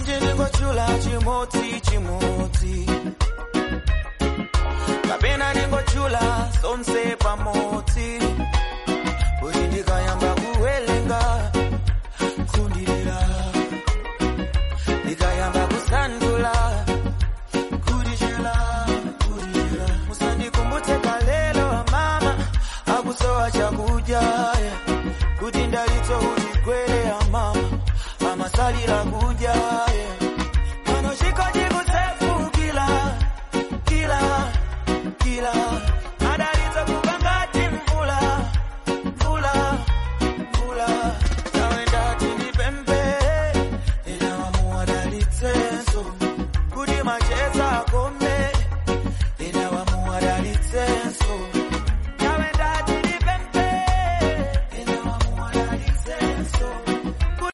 kuti ndingochula chimodzi chimodzi kapena ndingochula zonse pamodzi kuti ndikayamba kuwelenga kundirira ndikayamba kusandula kudichela kudirira musandikumbutse kalelo amama akusowa chakudya kuti ndalitso utigwere amama amasalira ku